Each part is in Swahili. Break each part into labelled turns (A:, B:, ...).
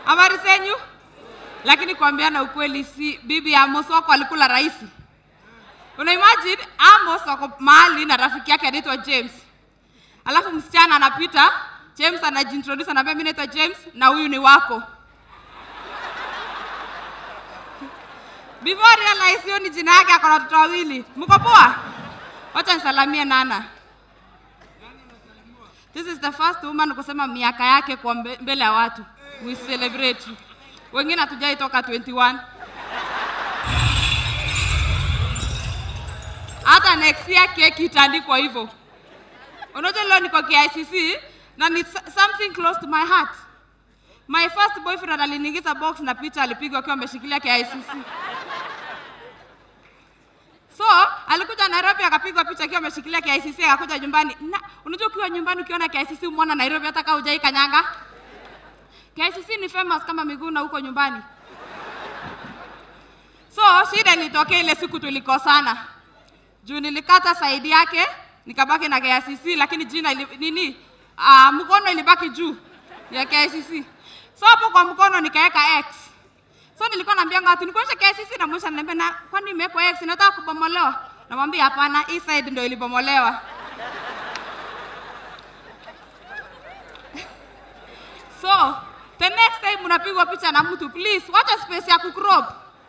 A: Habari zenyu? Lakini kuambiana ukweli, si bibi ya Amos wako alikula rahisi. Una imagine Amos wako mahali na rafiki yake anaitwa James, alafu msichana anapita, James anajiintroduce, anaambia mimi naitwa James na huyu ni wako. Before realize hiyo ni jina yake, akona watoto wawili. Mko poa? Wacha nisalamie Nana. This is the first woman kusema miaka yake kwa mbe- mbele ya watu. We celebrate. Wengine hatujai toka 21. Hata next year keki itaandikwa hivyo. Unajua leo niko KICC na ni s- something close to my heart. My first boyfriend aliniingiza box na picha alipigwa akiwa ameshikilia KICC. So alikuja Nairobi akapigwa picha akiwa ameshikilia KICC akakuja nyumbani. Na unajua ukiwa nyumbani ukiona KICC umwona Nairobi hata kama hujai kanyanga. KICC ni famous kama Miguna huko nyumbani. So shida ilitokea ile siku tulikosana. Juu nilikata saidi yake nikabaki na KICC lakini jina ili, nini uh, mkono ilibaki juu ya KICC. So hapo kwa mkono nikaweka X. So nilikuwa naambia watu nikuonyeshe KICC na mwisho ananiambia na kwani imewekwa X nataka kubomolewa. Namwambia hapana, hii side ndio ilibomolewa. So the next time unapigwa picha na mtu please wacha space ya kucrop.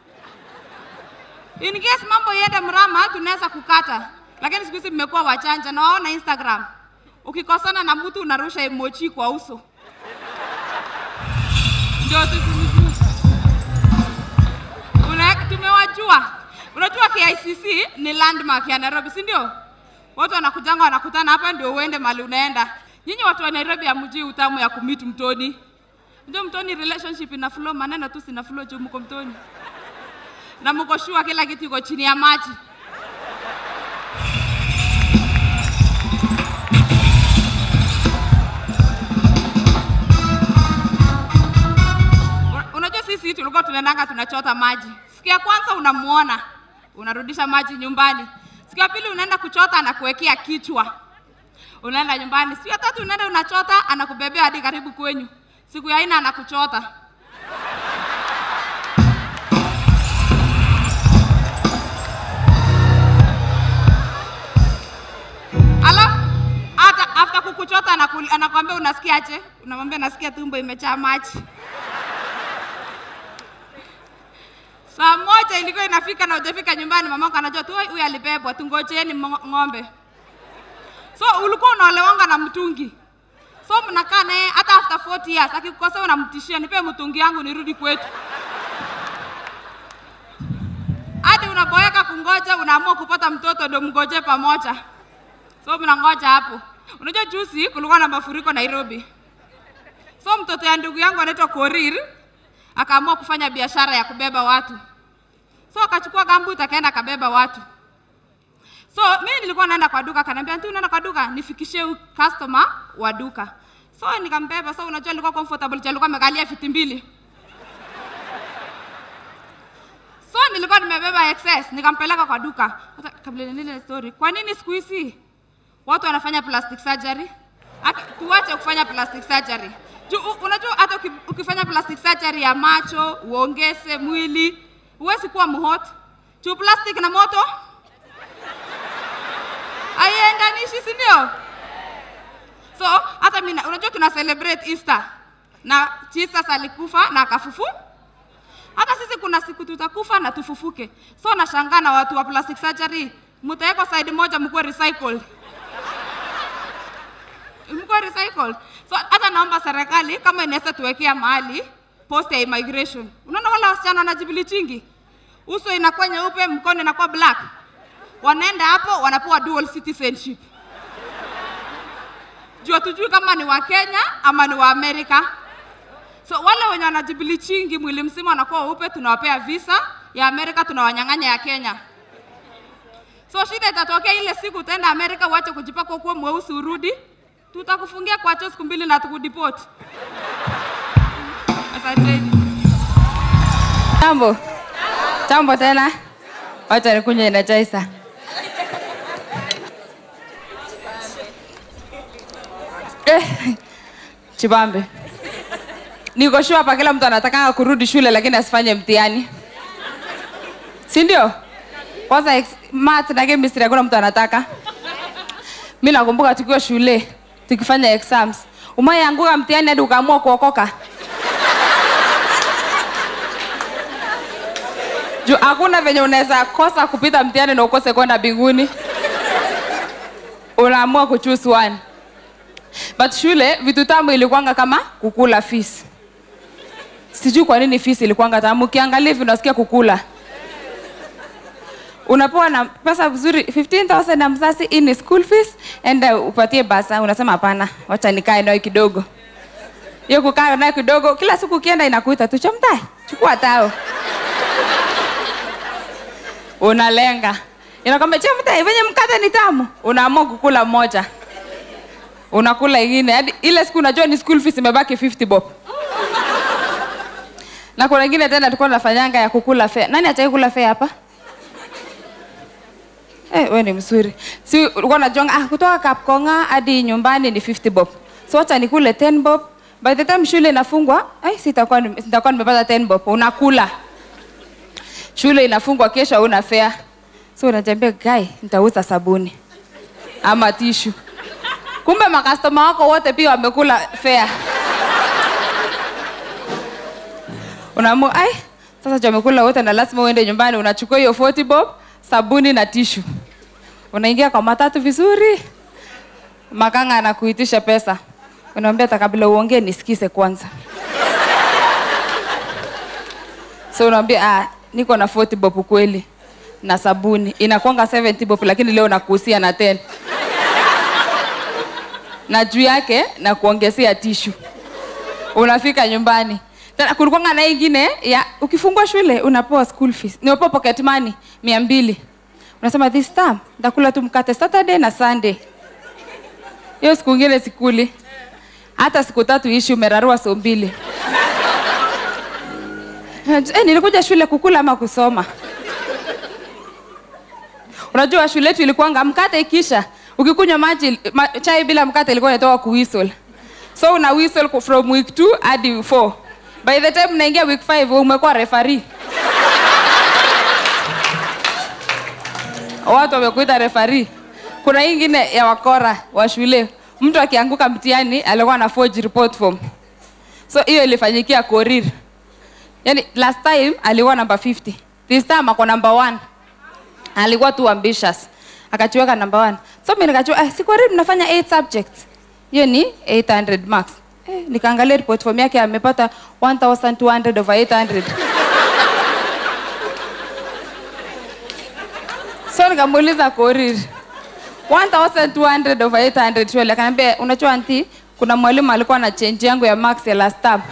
A: In case mambo iende mrama tunaweza kukata. Lakini siku hizi mmekuwa wachanja na waona Instagram. Ukikosana na mtu unarusha emoji kwa uso. Ndio tusimjue. Una tumewajua. Unajua KICC ni landmark ya Nairobi, si ndio? Watu wanakujanga wanakutana hapa ndio uende mali unaenda. Nyinyi watu wa Nairobi hamjui utamu ya kumit mtoni. Ndio mtoni relationship ina flow, maneno tu sina flow juu mko mtoni. Na mko sure kila kitu iko chini ya maji. Una- Unajua sisi tulikuwa tunaendanga tunachota maji. Siku ya kwanza unamuona, unarudisha maji nyumbani. Siku ya pili unaenda kuchota, anakuwekea kichwa, unaenda nyumbani. Siku ya tatu unaenda unachota, anakubebea hadi karibu kwenyu. Siku ya nne anakuchota. Alafu hata after kukuchota anakul- anakwambia unasikiaje? Unamwambia nasikia tumbo imejaa maji. Saa moja ilikuwa inafika na hujafika nyumbani, mamako anajua tu "Oi, huyu alibebwa, tungojeeni mo- ng'ombe. So ulikuwa unaolewanga na mtungi. So mnakaa naye hata after 40 years, akikukosea unamtishia, nipe mtungi yangu nirudi kwetu. Hadi unaboeka kungoja, unaamua kupata mtoto ndio mgoje pamoja. So mnangoja hapo. Unajua juzi kulikuwa na mafuriko Nairobi. So mtoto ya ndugu yangu anaitwa Korir akaamua kufanya biashara ya kubeba watu. So akachukua gambut akaenda akabeba watu. So mimi nilikuwa naenda kwa duka, akaniambia "Aunty, unaenda kwa duka, nifikishie huyu customer wa duka." So nikambeba. So unajua alikuwa comfortable, juu alikuwa amekalia viti mbili. So nilikuwa nimebeba excess, nikampeleka kwa duka. Hata kabla nile story, kwa nini siku hizi watu wanafanya plastic surgery? Aka- Tuache kufanya plastic surgery. Ju, u- unajua hata uki- ukifanya plastic surgery ya macho, uongeze mwili, huwezi kuwa mhot. Juu plastic na moto haiendanishi, si ndio? So hata mimi na- unajua tuna celebrate Easter na Jesus alikufa na akafufu. Hata sisi kuna siku tutakufa na tufufuke. So nashangaa na watu wa plastic surgery, mtawekwa side moja mkuwe recycled mkuwe recycled. So hata naomba serikali kama inaweza tuwekea mahali post ya immigration. Unaona wale wasichana wanajibilichingi, uso inakuwa nyeupe, mkono inakuwa black, wanaenda hapo wanapewa dual citizenship juu hatujui kama ni wa Kenya ama ni wa Amerika. So wale wenye wanajibilichingi mwili mzima wanakuwa weupe, tunawapea visa ya Amerika, tunawanyang'anya ya Kenya. So shida itatokea ile siku utaenda Amerika uache kujipaka ukuwe mweusi urudi, tutakufungia kwa choo siku mbili na tukudeport. Asanteni.
B: Jambo. Jambo tena. Wacha nikunywe energizer. Eh. Chibambe. niko sure hapa kila mtu anatakanga kurudi shule lakini asifanye mtihani si ndio kwanza ex- math na chemistry hakuna mtu anataka mi nakumbuka tukiwa shule tukifanya exams umayeanguka mtihani hadi ukaamua kuokoka juu hakuna venye unaweza kosa kupita mtihani na ukose kwenda mbinguni unaamua kuchoose one but shule vitu tamu ilikuanga kama kukula fees sijui kwa nini fees ilikuanga tamu ukiangalia hivi unasikia kukula unapewa na pesa vizuri 15000 na mzazi hii ni school fees enda upatie basa unasema hapana wacha nikae nayo kidogo hiyo kukaa nayo kidogo kila siku ukienda inakuita tu chomtai chukua tao unalenga inakwambia chomtai venye mkate ni tamu unaamua kukula moja unakula ingine hadi ile siku unajua ni school fees imebaki 50 bob na kuna ingine tena tulikuwa tunafanyanga ya kukula fare nani achai kula fare hapa Eh, we ni mzuri. Si ulikuwa unajonga ah, kutoka Kapkonga hadi nyumbani ni 50 bob. So wacha nikule 10 bob. By the time shule inafungwa, ai sitakuwa nime- sitakuwa nimepata 10 bob. Unakula. Shule inafungwa kesho hauna fare. So unajambia guy, nitauza sabuni ama tishu. Kumbe makastoma wako wote pia wamekula fare. Unaamua ai sasa juu wamekula wote na lazima uende nyumbani unachukua hiyo 40 bob sabuni na tishu unaingia kwa matatu vizuri makanga anakuitisha pesa unamwambia hata kabla uongee nisikize kwanza so unaambia ah, niko na 40 bob kweli na sabuni inakwanga 70 bob lakini leo nakuhusia na 10 na juu yake na kuongezea tishu unafika nyumbani tena kulikuwanga na ingine ya ukifungua shule unapewa school fees nimepewa pocket money mia mbili unasema this time ndakula tu mkate saturday na sunday hiyo siku ingine sikuli hata siku tatu ishi umerarua so mbili eh, nilikuja shule kukula ama kusoma unajua shule yetu ilikuwanga mkate ikisha ukikunywa maji ma, chai bila mkate ilikuwa inatoka kuwhistle so una whistle ku- from week 2 hadi 4 by the time unaingia week 5 umekuwa referee watu wamekuita referee kuna hii ingine ya wakora wa shule mtu akianguka mtihani alikuwa na forge report form so hiyo ilifanyikia korir yani last time alikuwa namba 50 this time ako namba 1 alikuwa too ambitious akachiweka number one so mi nikachua eh, sikwari mnafanya 8 subjects hiyo ni 800 marks eh, nikaangalia report form yake amepata 1200 over 800 so nikamuuliza korir 1200 over 800 shule akaniambia unajua anti kuna mwalimu alikuwa na change yangu ya marks ya last term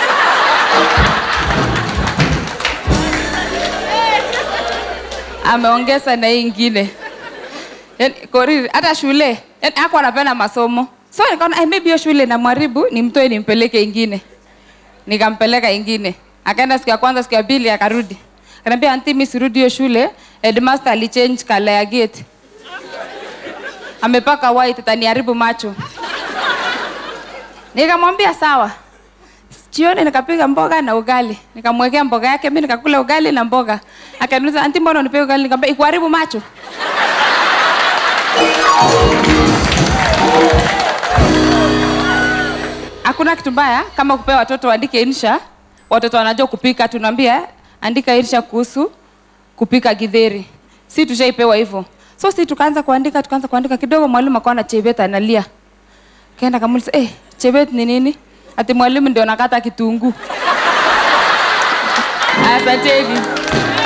B: ameongeza na hii ingine Yaani, koriri hata shule yani ako anapenda masomo so nikaona "Ai, maybe hiyo shule na mwaribu nimtoe nimpeleke ingine nikampeleka ingine akaenda siku ya kwanza siku ya pili akarudi akaniambia anti mi sirudi hiyo shule headmaster alichange kala ya gate amepaka white taniharibu macho nikamwambia sawa jioni nikapiga mboga na ugali nikamwekea mboga yake mi nikakula ugali na mboga akaniuliza anti mbona unipea ugali nikamwambia ikuharibu macho hakuna kitu mbaya kama kupea watoto waandike insha watoto wanajua kupika tunaambia andika insha kuhusu kupika githeri si tushaipewa hivyo so si tukaanza kuandika tukaanza kuandika kidogo mwalimu akaona chebet analia kaenda kamuliza eh, chebet ni nini ati mwalimu ndio nakata kitunguu asanteni